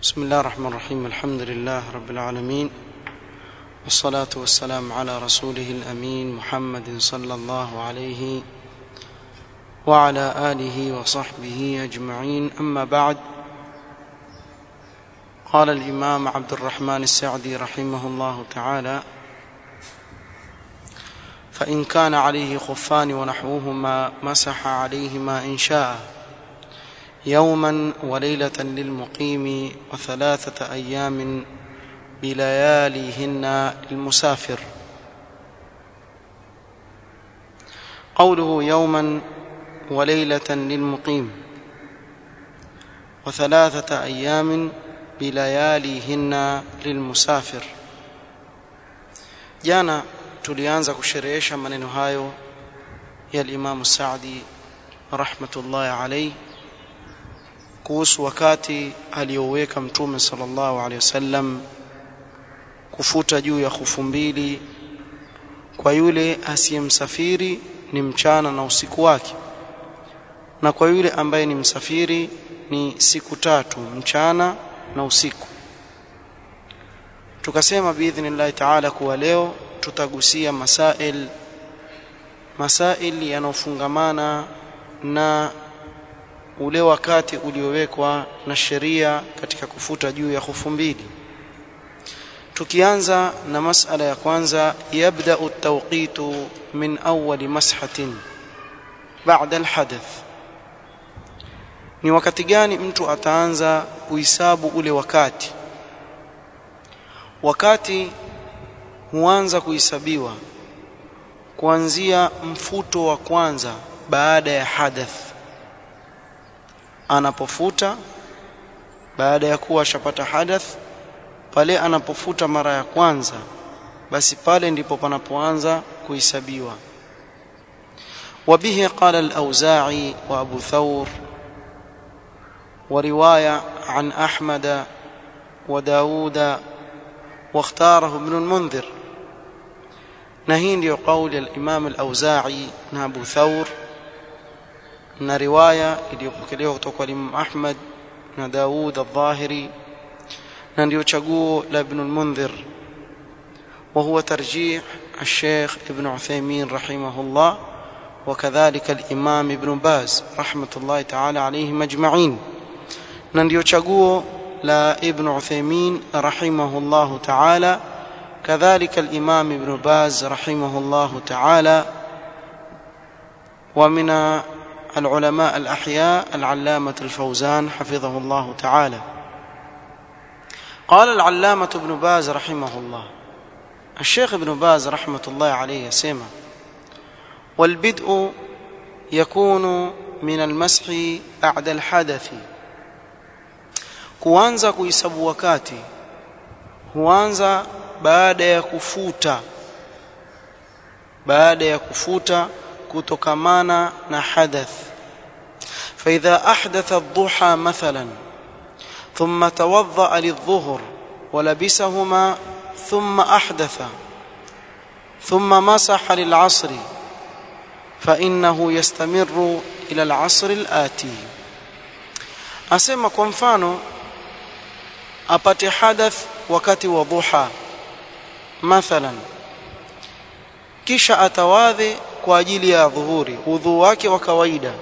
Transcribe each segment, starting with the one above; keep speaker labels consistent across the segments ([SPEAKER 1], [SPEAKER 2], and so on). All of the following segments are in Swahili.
[SPEAKER 1] بسم الله الرحمن الرحيم الحمد لله رب العالمين والصلاة والسلام على رسوله الأمين محمد صلى الله عليه وعلى آله وصحبه أجمعين أما بعد قال الإمام عبد الرحمن السعدي رحمه الله تعالى فإن كان عليه خفان ونحوهما مسح عليهما إن شاء يوما وليلة للمقيم وثلاثة أيام بلياليهن للمسافر قوله يوما وليلة للمقيم وثلاثة أيام بلياليهن للمسافر jana tulianza kusherehesha maneno hayo ya Imam Saadi rahmatullahi alayhi kuhusu wakati alioweka mtume sallallahu alaihi wasallam kufuta juu ya hufu mbili kwa yule asiyemsafiri ni mchana na usiku wake na kwa yule ambaye ni msafiri ni siku tatu mchana na usiku tukasema biidhnillahi taala kuwa leo tutagusia masail masail yanayofungamana na ule wakati uliowekwa na sheria katika kufuta juu ya hufu mbili tukianza na masala ya kwanza yabda at-tawqitu min awwal mashatin ba'da al-hadath ni wakati gani mtu ataanza kuhesabu ule wakati wakati huanza kuhesabiwa kuanzia mfuto wa kwanza baada ya hadath anapofuta baada ya kuwa ashapata hadath pale anapofuta mara ya kwanza basi pale ndipo panapoanza kuhesabiwa وبه قال الأوزاعي وأبو ثور ورواية عن أحمد وداود واختاره ابن المنذر نهين يقول الإمام الأوزاعي أبو ثور na riwaya iliyopokelewa kutoka kwa Imam Ahmad na Daud al-Dhahiri na ndio chaguo la Ibn al-Mundhir وهو ترجيح الشيخ ابن عثيمين رحمه الله وكذلك الإمام ابن باز رحمة الله تعالى عليهم أجمعين na ndio chaguo la Ibn Uthaymeen رحمه الله تعالى كذلك الإمام ابن باز رحمه الله تعالى ومن العلماء الأحياء العلامة الفوزان حفظه الله تعالى قال العلامة ابن باز رحمه الله الشيخ ابن باز رحمة الله عليه يسمى والبدء يكون من المسح بعد الحدث kuanza kuhesabu wakati huanza baada ya kufuta baada ya kufuta kutokamana na hadath فإذا أحدث الضحى مثلا ثم توضأ للظهر ولبسهما ثم أحدث ثم مسح للعصر فإنه يستمر إلى العصر الآتي أسمى kwa mfano apate hadath wakati wa dhuha mathalan kisha atawadhe kwa ajili ya dhuhuri udhu wake wa kawaida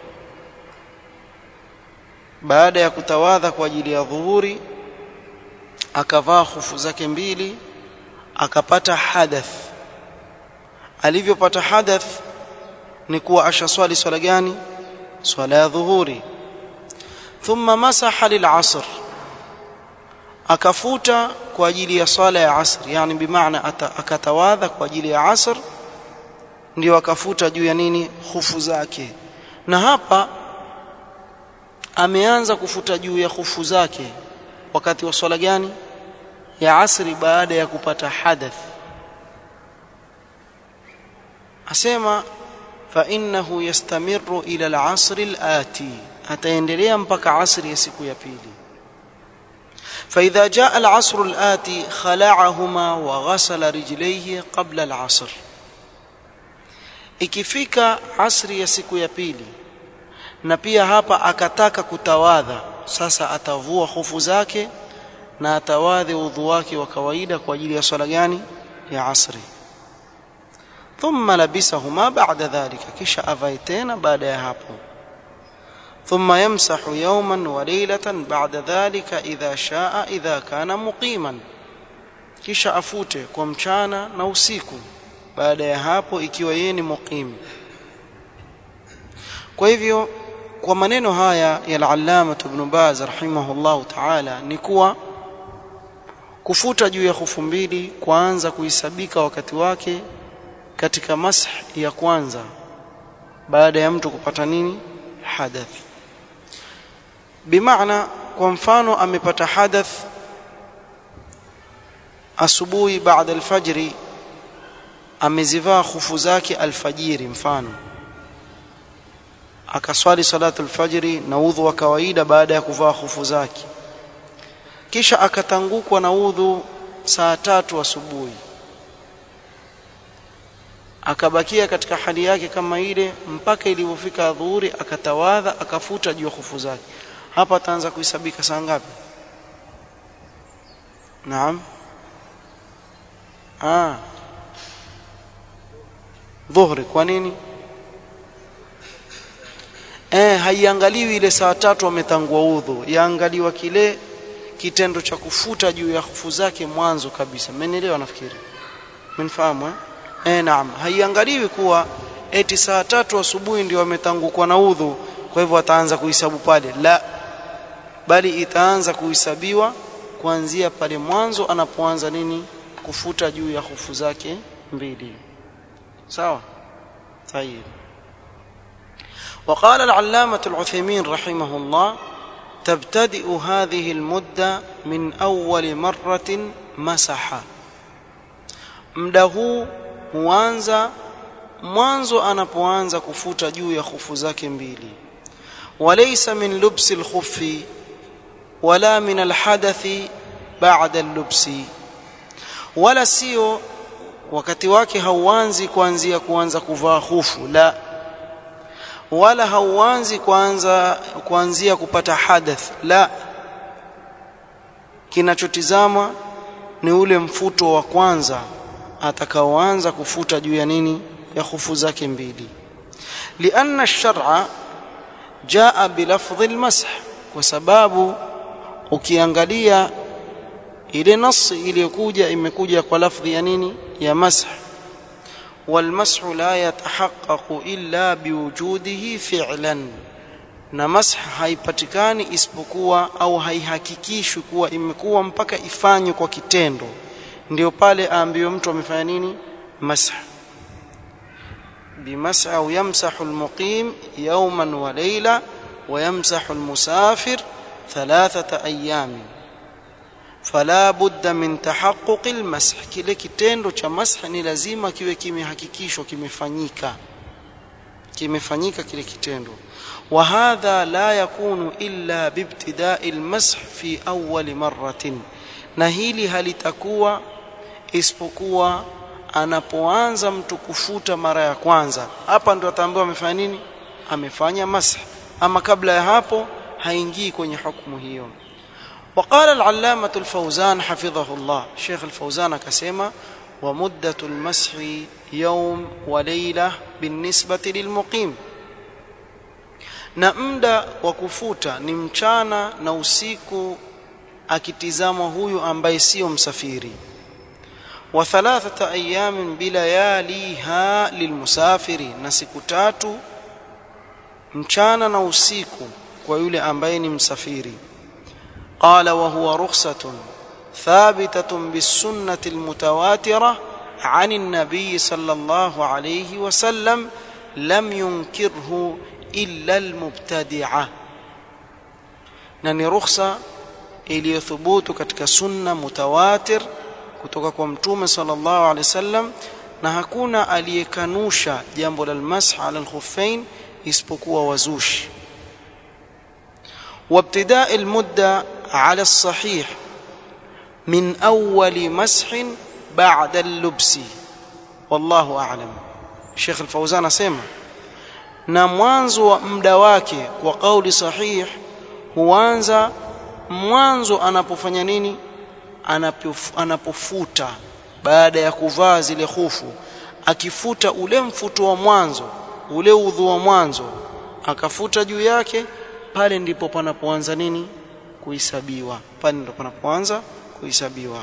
[SPEAKER 1] baada ya kutawadha kwa ajili ya dhuhuri akavaa hufu zake mbili akapata hadath alivyopata hadath ni kuwa ashaswali swala gani swala ya dhuhuri thumma masaha lil'asr akafuta kwa ajili ya swala ya asr yani bimaana akatawadha kwa ajili ya asr ndio akafuta juu ya nini hufu zake na hapa ameanza kufuta juu ya hufu zake wakati wa swala gani ya asri baada ya kupata hadath asema fa innahu yastamiru ila al-asr al-ati ataendelea mpaka asri ya siku ya pili فإذا جاء العصر الآتي خلعهما وغسل رجليه قبل العصر ikifika asri ya siku ya pili na pia hapa akataka kutawadha sasa atavua hofu zake na atawadhi udhu wake wa kawaida kwa ajili ya swala gani ya asri thumma labisahuma ba'da dhalika kisha avae tena baada ya hapo ثم يمسح يوما وليلة بعد ذلك إذا شاء إذا كان مقيما kisha afute kwa mchana na usiku baada ya hapo ikiwa yeye ni muqim kwa hivyo kwa maneno haya ya al-allama ibn Baz rahimahullah ta'ala ni kuwa kufuta juu ya hufu mbili kuanza kuhisabika wakati wake katika mash ya kwanza baada ya mtu kupata nini hadath bimaana kwa mfano amepata hadath asubuhi baada alfajri amezivaa khufu zake alfajiri mfano akaswali salatu alfajri na udhu wa kawaida baada ya kuvaa khufu zake kisha akatangukwa na udhu saa tatu asubuhi akabakia katika hali yake kama ile mpaka ilipofika dhuhuri akatawadha akafuta juu ya khufu zake hapa ataanza kuhesabika saa ngapi naam ah dhuhri kwa nini eh haiangaliwi ile saa tatu ametangua udhu yaangaliwa kile kitendo cha kufuta juu ya hufu zake mwanzo kabisa mmenielewa nafikiri mnafahamu eh eh naam haiangaliwi kuwa eti saa tatu asubuhi ndio ametangukwa na udhu kwa hivyo ataanza kuhesabu pale la bali itaanza kuhesabiwa kuanzia pale mwanzo anapoanza nini kufuta juu ya hufu zake mbili sawa طيب وقال العلامة العثيمين رحمه الله تبتدئ هذه المدة من أول مرة مسح muda huu huanza mwanzo anapoanza kufuta juu ya khufu zake mbili walaysa min lubsi alkhuffi wala min alhadathi ba'da allubsi wala sio wakati wake hauanzi kuanzia kuanza kuvaa khufu la wala hauanzi kuanza kuanzia kupata hadath la kinachotizama ni ule mfuto wa kwanza atakaoanza kufuta juu ya nini ya khufu zake mbili lianna ash-shar'a jaa bilafdhi al-mash kwa sababu ukiangalia ile nasi iliyokuja imekuja kwa lafdhi ya nini ya masah والمسح لا يتحقق إلا بوجوده فعلا na mash haipatikani isipokuwa au haihakikishwi kuwa imekuwa mpaka ifanywe kwa kitendo ndio pale aambiwe mtu amefanya nini mash bimash au yamsahu almuqim yawman wa layla wa yamsahu almusafir thalathata ayamin fala budda min tahaqquq almasah kile kitendo cha masah ni lazima kiwe kimehakikishwa kimefanyika kimefanyika kile kitendo wa hadha la yakunu illa bibtida'i almasah fi awwal marratin na hili halitakuwa isipokuwa anapoanza mtu kufuta mara ya kwanza hapa ndo ataambiwa amefanya nini amefanya masah ama kabla ya hapo haingii kwenye hukumu hiyo وقال العلامة الفوزان حفظه الله شيخ الفوزان كسيما ومدة المسح يوم وليلة بالنسبة للمقيم na muda wa kufuta ni mchana na usiku akitizama huyu ambaye sio msafiri wa thalathata ayamin bilayaliha lilmusafiri na siku tatu mchana na usiku kwa yule ambaye ni msafiri قال وهو رخصة ثابتة بالسنة المتواترة عن النبي صلى الله عليه وسلم لم ينكره إلا المبتدعة نني رخصة iliyothubutu katika sunna mutawatir kutoka kwa mtume sallallahu alaihi wasallam na hakuna aliyekanusha jambo la almasah ala alkhuffain isipokuwa wazushi وابتداء المده على الصحيح من أول مسح بعد اللبس والله أعلم الشيخ الفوزان سيما na mwanzo wa muda wake kwa kauli sahih huanza mwanzo anapofanya nini anapofuta baada ya kuvaa zile hufu akifuta ule mfuto wa mwanzo ule udhu wa mwanzo akafuta juu yake pale ndipo panapoanza nini kuhesabiwa pale ndipo panapoanza kuhesabiwa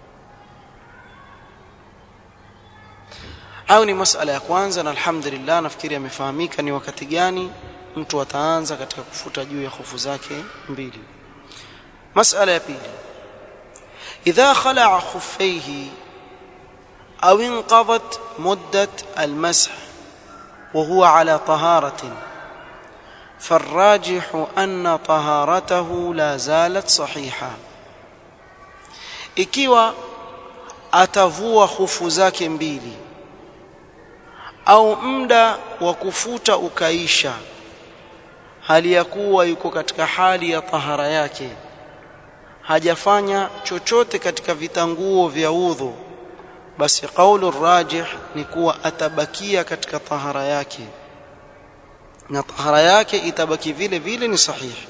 [SPEAKER 1] au ni masala ya kwanza na alhamdulillah nafikiri yamefahamika ni wakati gani mtu ataanza katika kufuta juu ya hofu zake mbili masala ya pili idha khala'a khuffayhi أو انقضت مدة المسح وهو على طهارة فالراجح أن طهارته لا زالت صحيحة ikiwa atavua hufu zake mbili au muda wa kufuta ukaisha hali ya kuwa yuko katika hali ya tahara yake hajafanya chochote katika vitanguo vya udhu basi kaulu rajih ni kuwa atabakia katika tahara yake na tahara yake itabaki vile vile ni sahihi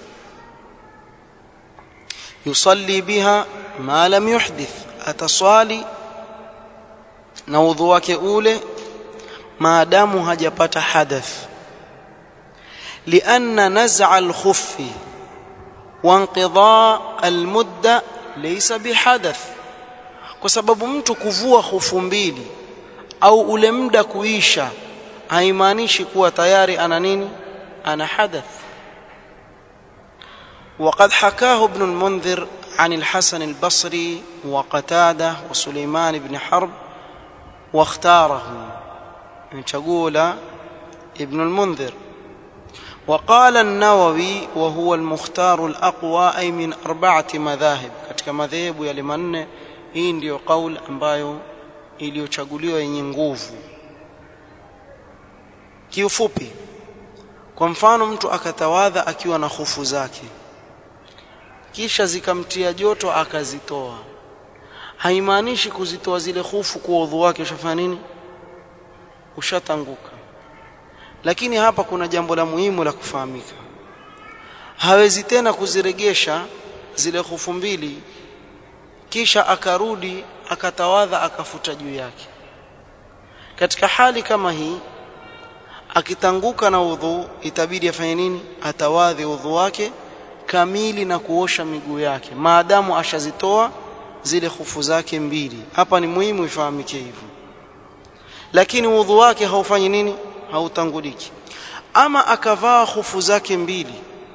[SPEAKER 1] yusalli biha ma lam yuhdith ataswali na udhu wake ule maadamu hajapata hadath لأن نزع الخف وانقضاء المدة ليس بحدث kwa sababu mtu kuvua hofu mbili au ule muda kuisha haimaanishi kuwa tayari ana nini ana hadath وقد حكاه ابن المنذر عن الحسن البصري وقتاده وسليمان بن حرب واختاره تقول ابن المنذر وقال النووي وهو المختار الأقوى أي من أربعة مذاهب katika madhehebu yale manne hii ndiyo kauli ambayo iliyochaguliwa yenye nguvu kiufupi kwa mfano mtu akatawadha akiwa na hofu zake kisha zikamtia joto akazitoa haimaanishi kuzitoa zile hofu kwa udhu wake ushafanya nini ushatanguka lakini hapa kuna jambo la muhimu la kufahamika hawezi tena kuziregesha zile hofu mbili kisha akarudi akatawadha akafuta juu yake katika hali kama hii akitanguka na udhu itabidi afanye nini atawadhi udhu wake kamili na kuosha miguu yake maadamu ashazitoa zile hufu zake mbili hapa ni muhimu ifahamike hivyo lakini udhu wake haufanyi nini hautanguliki ama akavaa hufu zake mbili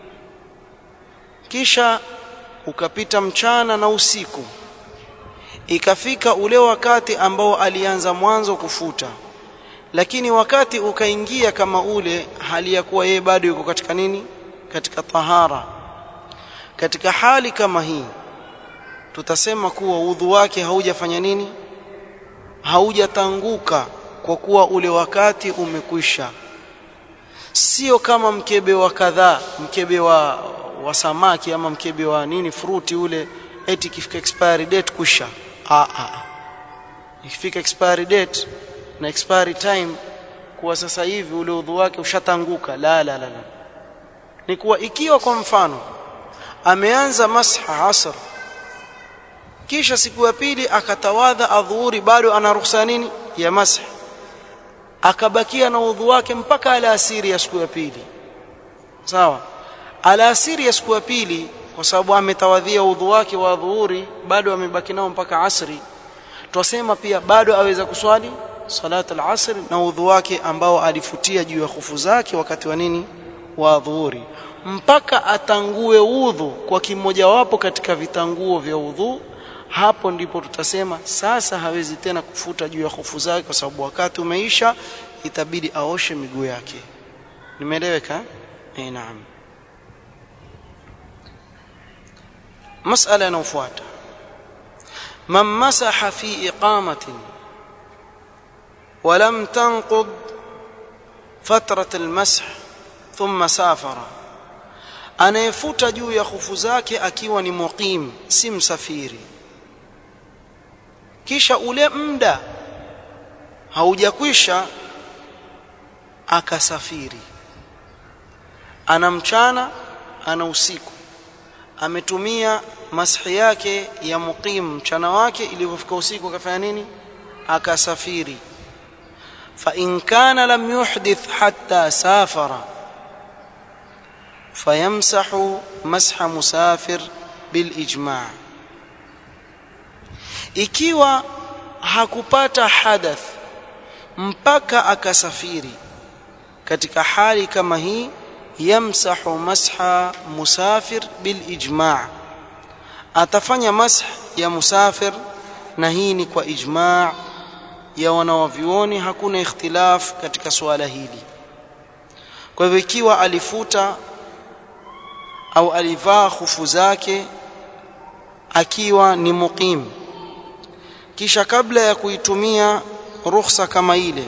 [SPEAKER 1] kisha ukapita mchana na usiku ikafika ule wakati ambao alianza mwanzo kufuta lakini wakati ukaingia kama ule hali ya kuwa yeye bado yuko katika nini katika tahara katika hali kama hii tutasema kuwa udhu wake haujafanya nini haujatanguka kwa kuwa ule wakati umekwisha sio kama mkebe wa kadhaa mkebe wa, wa samaki ama mkebe wa nini fruti ule eti ikifika expiry date kusha ah ah ikifika expiry date na expiry time kuwa sasa hivi ule udhu wake ushatanguka la la la, la. ni kuwa ikiwa kwa mfano ameanza masha asr kisha siku ya pili akatawadha adhuhuri bado ana ruhusa nini ya masha akabakia na udhu wake mpaka alasiri ya siku ya pili sawa alasiri ya siku ya pili kwa sababu ametawadhia udhu wake wa dhuhuri bado amebaki nao mpaka asri twasema pia bado aweza kuswali salat al-asr na udhu wake ambao alifutia juu ya hufu zake wakati wa nini wa dhuhuri mpaka atangue udhu kwa kimojawapo katika vitanguo vya udhu hapo ndipo tutasema sasa hawezi tena kufuta juu ya hofu zake kwa sababu wakati umeisha itabidi aoshe miguu yake nimeeleweka eh naam masala inayofuata man masaha fi iqamatin ولم تنقض فترة المسح ثم سافر anayefuta juu ya hufu zake akiwa ni muqim si msafiri kisha ule muda haujakwisha akasafiri ana mchana ana usiku ametumia mashi yake ya muqim mchana wake ilipofika usiku akafanya nini akasafiri fa in kana lam yuhdith hatta safara fayamsahu masha musafir bil ijma' ikiwa hakupata hadath mpaka akasafiri katika hali kama hii yamsahu masha musafir bil ijma' atafanya mash ya musafir na hii ni kwa ijma' ya wanawavyuoni hakuna ikhtilaf katika suala hili kwa hivyo ikiwa alifuta au alivaa khufu zake akiwa ni muqim kisha kabla ya kuitumia rukhsa kama ile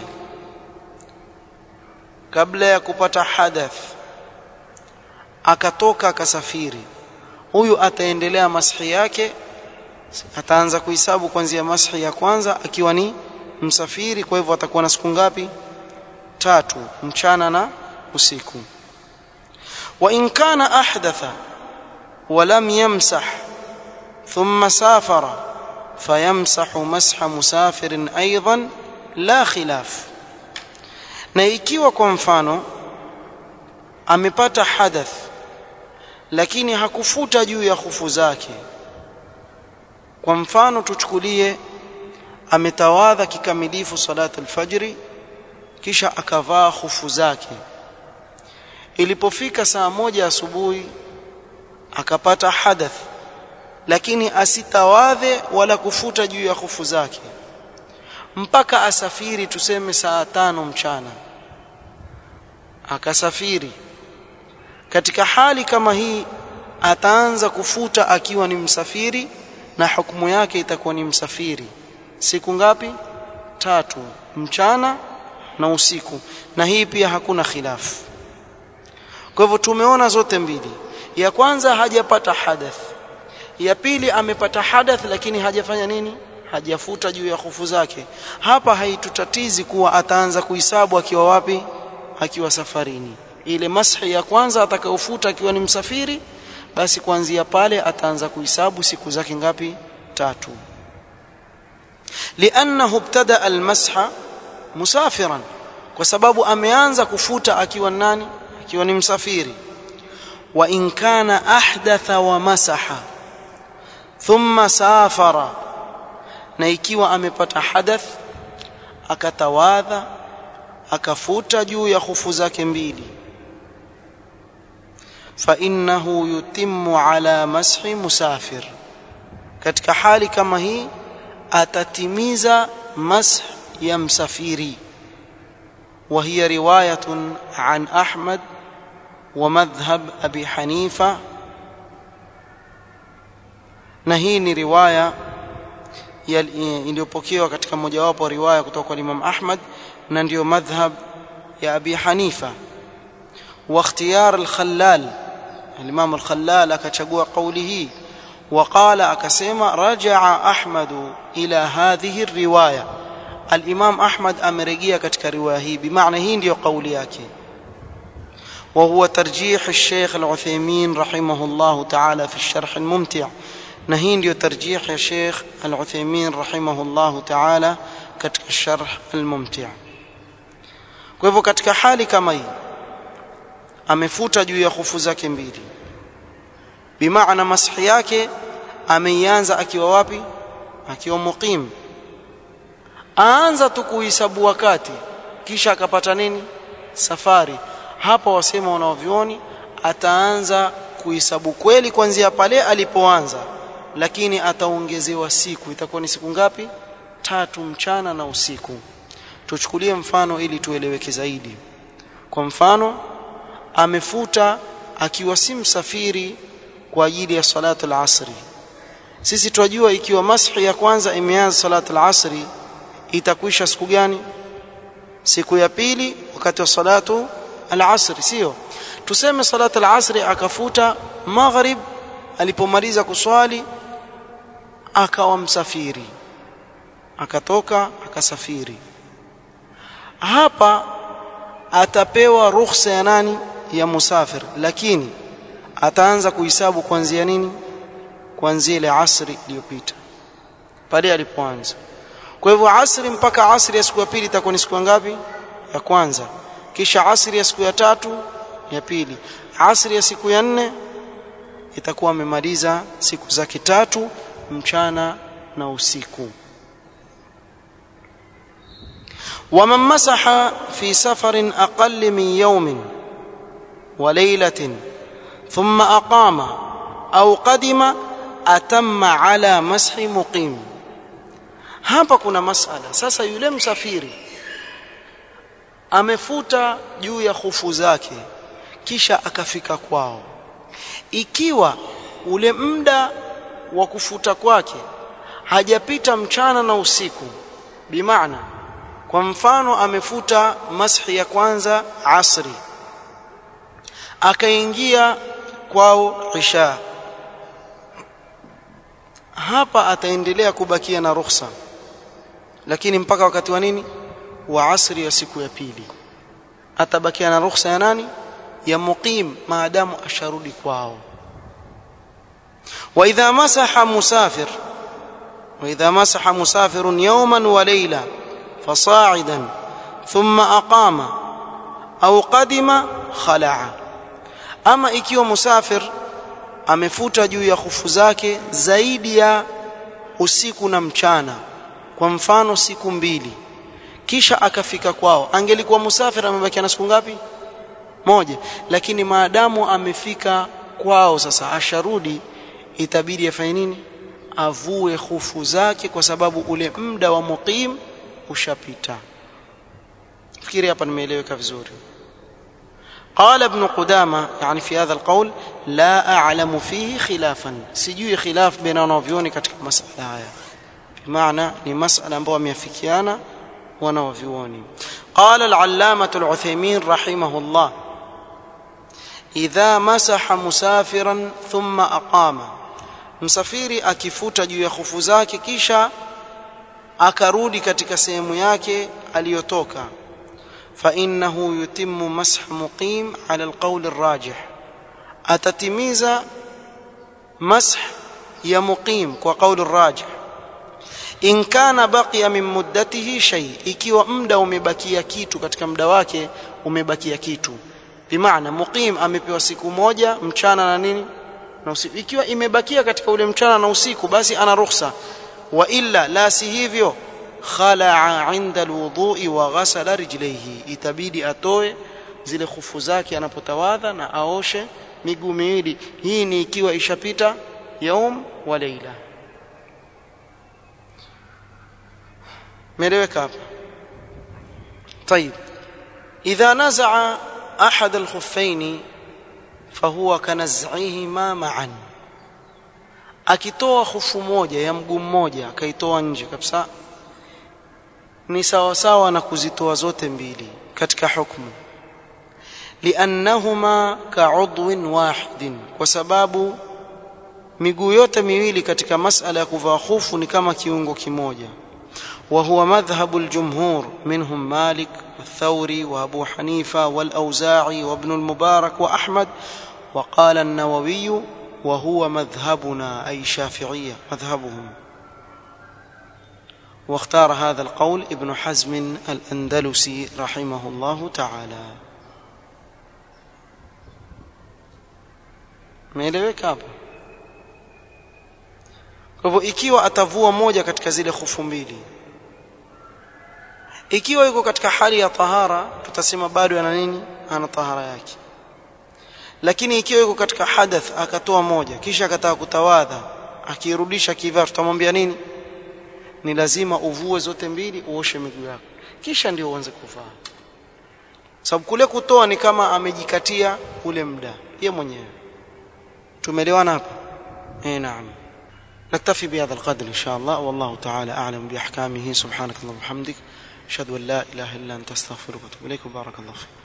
[SPEAKER 1] kabla ya kupata hadath akatoka akasafiri huyu ataendelea mashi yake ataanza kuhesabu kuanzia mashi ya kwanza akiwa ni msafiri kwa hivyo atakuwa na siku ngapi tatu mchana na usiku wa in kana ahdatha wa lam yamsah thumma safara fayamsahu masha musafirin aidan la khilaf na ikiwa kwa mfano amepata hadath lakini hakufuta juu ya hufu zake kwa mfano tuchukulie ametawadha kikamilifu salatu alfajri kisha akavaa hufu zake ilipofika saa moja asubuhi akapata hadath lakini asitawadhe wala kufuta juu ya hufu zake mpaka asafiri tuseme saa tano mchana akasafiri katika hali kama hii ataanza kufuta akiwa ni msafiri na hukumu yake itakuwa ni msafiri siku ngapi tatu mchana na usiku na hii pia hakuna khilafu kwa hivyo tumeona zote mbili ya kwanza hajapata hadath ya pili amepata hadath lakini hajafanya nini hajafuta juu ya hofu zake hapa haitutatizi kuwa ataanza kuhesabu akiwa wapi akiwa safarini ile mashi ya kwanza atakayofuta akiwa ni msafiri basi kuanzia pale ataanza kuhesabu siku zake ngapi tatu li'annahu ibtada almasha musafiran kwa sababu ameanza kufuta akiwa nani akiwa ni msafiri wa in kana ahdatha wa masaha thumma safara na ikiwa amepata hadath akatawadha akafuta juu ya hufu zake mbili fa innahu yutimmu ala mashi musafir katika hali kama hii atatimiza mash ya msafiri وهي روايه عن احمد ومذهب ابي حنيفه na hii ni riwaya iliyopokewa katika mojawapo riwaya kutoka kwa Imam Ahmad na ndio madhhab ya Abi Hanifa wa ikhtiyar al-Khallal al-Imam al-Khallal akachagua kauli hii وقال akasema rajaa Ahmad ila hadhihi riwaya al-Imam Ahmad amerejea katika riwaya hii bimaana hii ndio kauli yake وهو ترجيح الشيخ العثيمين رحمه الله تعالى في الشرح الممتع na hii ndio tarjih ya Sheikh Al-Uthaymeen rahimahullahu ta'ala katika sharh al-mumti' kwa hivyo katika hali kama hii amefuta juu ya hufu zake mbili bimaana masahi yake ameianza akiwa wapi akiwa muqim aanza tu kuhesabu wakati kisha akapata nini safari hapa wasema wanaovioni ataanza kuhesabu kweli kuanzia pale alipoanza lakini ataongezewa siku itakuwa ni siku ngapi tatu mchana na usiku tuchukulie mfano ili tueleweke zaidi kwa mfano amefuta akiwa si msafiri kwa ajili ya salatu al-asri sisi tunajua ikiwa mashi ya kwanza imeanza salatu al-asri itakwisha siku gani siku ya pili wakati wa salatu al-asri sio tuseme salatu al-asri akafuta maghrib alipomaliza kuswali akawa msafiri akatoka akasafiri hapa atapewa ruhusa ya nani ya musafir lakini ataanza kuhesabu kuanzia nini kuanzia ile asri iliyopita pale alipoanza kwa hivyo asri mpaka asri ya siku ya pili itakuwa ni siku ngapi ya kwanza kisha asri ya siku ya tatu ya pili asri ya siku ya nne itakuwa amemaliza siku zake tatu mchana na usiku ومن مسح في سفر أقل من يوم وليلة ثم أقام أو قدم أتم على مسح مقيم hapa kuna masala sasa yule msafiri amefuta juu ya hufu zake kisha akafika kwao ikiwa ule muda wa kufuta kwake hajapita mchana na usiku bimaana kwa mfano amefuta mashi ya kwanza asri akaingia kwao isha hapa ataendelea kubakia na ruhusa lakini mpaka wakati wa nini wa asri ya siku ya pili atabakia na ruhusa ya nani ya muqim maadamu asharudi kwao wa idha masaha musafir wa idha masaha musafirun yawman wa layla فصاعدا ثم أقام أو قدم خلع أما ikiwa musafir amefuta juu ya khufu zake zaidi ya usiku na mchana kwa mfano siku mbili kisha akafika kwao angelikuwa musafir amebakia na siku ngapi moja lakini maadamu amefika kwao sasa asharudi itabidi afanye nini avue khufu zake kwa sababu ule muda wa muqim ushapita fikiri hapa nimeeleweka vizuri قال ابن قدامة يعني في هذا القول لا أعلم فيه خلافا سجوي خلاف بين wanavyoni katika masala haya بمعنى ni masala ambayo wameafikiana wanavyoni قال العلامة العثيمين رحمه الله إذا مسح مسافرا ثم أقام msafiri akifuta juu ya khufu zake kisha akarudi katika sehemu yake aliyotoka fa innahu yutimmu masah muqim ala alqawl arrajih atatimiza masah ya muqim kwa qawl arrajih in kana baqiya min muddatihi shay ikiwa muda umebakia kitu katika muda wake umebakia kitu bimaana muqim amepewa siku moja mchana na nini na usiku ikiwa imebakia katika ule mchana na usiku basi ana ruhusa wa illa la si hivyo khalaa inda alwudhu'i wa ghasala rijlaihi itabidi atoe zile khufu zake anapotawadha na aoshe miguu miwili hii ni ikiwa ishapita yaum wa leila meleweka hapa طيب اذا نزع احد الخفين فهو كنزعهما معا akitoa hufu moja ya mguu mmoja akaitoa nje kabisa ni sawa sawa na kuzitoa zote mbili katika hukumu liannahuma ka'udwin wahidin kwa sababu miguu yote miwili katika masala ya kuvaa hufu ni kama kiungo kimoja وهو مذهب الجمهور منهم مالك والثوري وابو حنيفه والاوزاعي وابن المبارك واحمد وقال النووي وهو مذهبنا أي شافعية مذهبهم واختار هذا القول ابن حزم الأندلسي رحمه الله تعالى meeleweka hapo kwa hivyo ikiwa atavua moja katika zile khufu mbili ikiwa yuko katika hali ya tahara tutasema bado ana nini ana tahara yake lakini ikiwa yuko katika hadath akatoa moja kisha akataka kutawadha akirudisha kivaa tutamwambia nini ni lazima uvue zote mbili uoshe miguu yako kisha ndio uanze kuvaa sababu kule kutoa ni kama amejikatia ule muda yeye mwenyewe tumeelewana hapa eh naam نكتفي بهذا القدر إن شاء الله والله تعالى أعلم بأحكامه سبحانك اللهم وبحمدك أشهد أن لا إله إلا أنت أستغفرك وأتوب إليك وبارك الله فيك